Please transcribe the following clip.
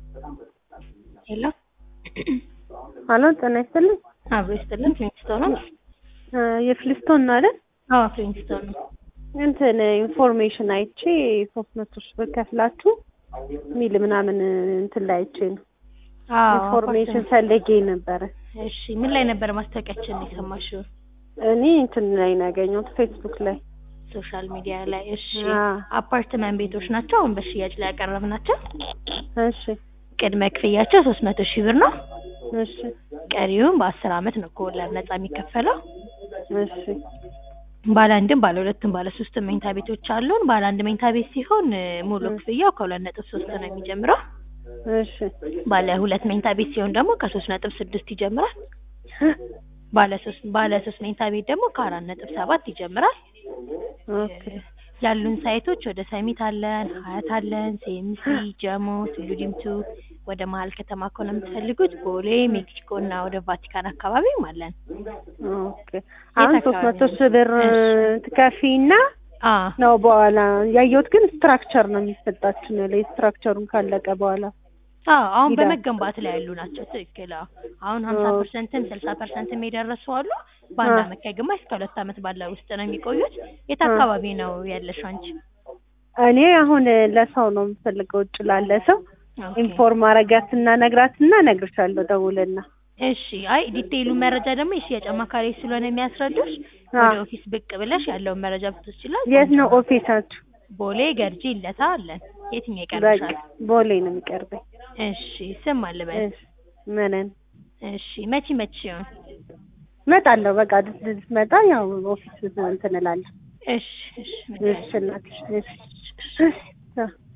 ሄሎ አሎ ጤና ይስጥልኝ። አብሮ ይስጥልን። ፍሊንግስቶን ነው? እ የፍሊስቶን ነው አይደል? አዎ ፍሊንግስቶን ነው። እንትን ኢንፎርሜሽን አይቼ ሶስት መቶ ሺህ ብር ከፍላችሁ ሚል ምናምን እንትን ላይ አይቼ ነው አዎ ኢንፎርሜሽን ፈልጌ ነበረ። እሺ ምን ላይ ነበር ማስታወቂያችን የሰማሽው? እኔ እንትን ላይ ነው ያገኘሁት ፌስቡክ ላይ። ሶሻል ሚዲያ ላይ። እሺ አዎ። አፓርትመንት ቤቶች ናቸው አሁን በሽያጭ ላይ ያቀረብናቸው። እሺ ቅድመ ክፍያቸው ሶስት መቶ ሺህ ብር ነው። እሺ ቀሪውን በአስር አመት ነው ከወለድ ነጻ የሚከፈለው። እሺ ባለ አንድም ባለ ሁለትም ባለ ሶስትም መኝታ ቤቶች አሉን። ባለ አንድ መኝታ ቤት ሲሆን እ፣ ሙሉ ክፍያው ከሁለት ነጥብ ሶስት ነው የሚጀምረው። እሺ ባለ ሁለት መኝታ ቤት ሲሆን ደግሞ ከሶስት ነጥብ ስድስት ይጀምራል። ባለ ሶስት ባለ ሶስት መኝታ ቤት ደግሞ ከአራት ነጥብ ሰባት ይጀምራል። ኦኬ ያሉን ሳይቶች ወደ ሰሚት አለን፣ ሀያት አለን፣ ሴምሲ፣ ጀሞ፣ ቱሉ ዲምቱ። ወደ መሀል ከተማ ከሆነ የምትፈልጉት ቦሌ፣ ሜክሲኮ እና ወደ ቫቲካን አካባቢም አለን። ኦኬ አሁን የት ሶስት መቶ አካባቢ ሺህ ብር እሺ። ትከፊና አ ነው በኋላ ያየሁት ግን ስትራክቸር ነው የሚሰጣችሁ ነው ላይ ስትራክቸሩን ካለቀ በኋላ አዎ አሁን ሂዳ- በመገንባት ላይ ያሉ ናቸው። ትክክል። አዎ አሁን ሀምሳ ኦ። ፐርሰንትም ስልሳ ፐርሰንትም የደረሱ አሉ። በአንድ አ። አመት ከግማሽ እስከ ሁለት አመት ባለው ውስጥ ነው የሚቆዩት። የት አ። አካባቢ ነው ያለሽው አንቺ? እኔ አሁን ለሰው ነው የምፈልገው ውጭ ላለ ሰው ኦኬ። ኢንፎርም አረጋትና ነግራትና እነግርሻለሁ ደውልና እሺ አይ ዲቴይሉ መረጃ ደግሞ የሽያጭ አማካሪ ስለሆነ የሚያስረዱሽ አ። ወደ ኦፊስ ብቅ ብለሽ ያለውን መረጃ ብትወስጂላት የት ነው ኦፊሳችሁ? ቦሌ ገርጂ ለታ አለን። የትኛው በቃ ይቀርብሻል? ቦሌ ነው የሚቀርበኝ። እሺ ስም አልበል። እሺ ምንን እሺ መቼ መቼ ሲሆን? እመጣለሁ። በቃ መጣ ያው ኦፊስ እንትን እላለሁ። እሺ እሺ እሺ እናትሽ እሺ እሺ